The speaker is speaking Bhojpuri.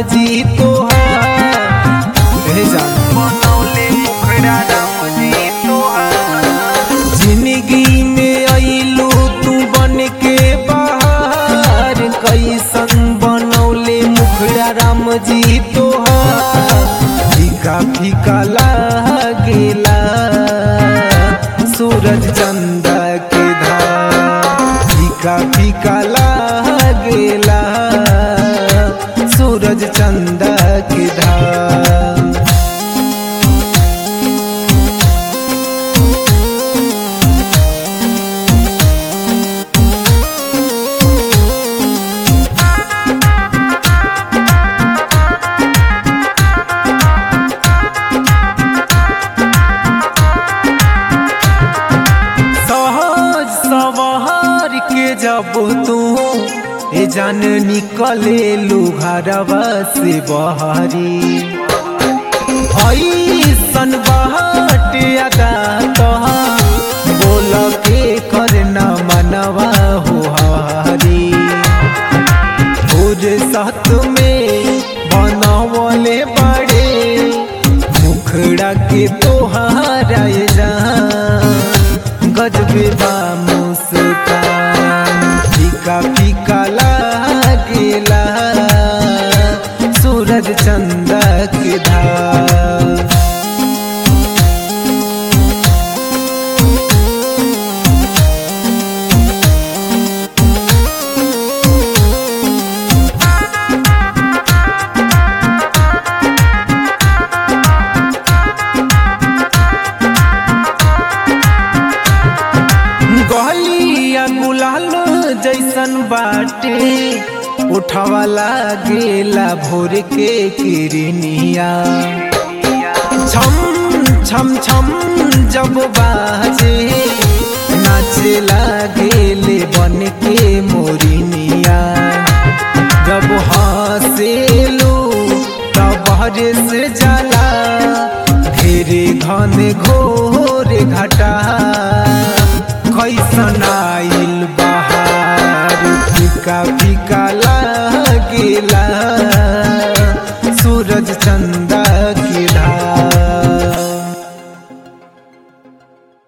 जी तोहार हे जान बनौले मुखड़ा राम जी तोहार जिंदगी में अइलू तू बन के बाहर कैसन बनौले मुखड़ा राम जी तोहार फीका फीका लागेला सूरज चंदा के धार फीका फीका लागेला सूरज चंदा के धार सहज सवार के जब तू ए जान निकले लुघरवा से बहरी ऐसन बाट अदा तोहार बोल के करना मनवा हो हरी सत में बनवले बड़े मुखड़ा के तोहारा जान गजबे बा मुस्कान फीका फीका लागेला सूरज चंदा के धार गलिया गुलाल जैसन बाटे उठवाला गेला भोर के किरनिया छम छम छम जब बाजे नाचे लागेले बन के मोरिनिया जब हंसेलू तब से जाला घेरे घन घोर घटा कैसन आइल बहार फीका फीका लागेला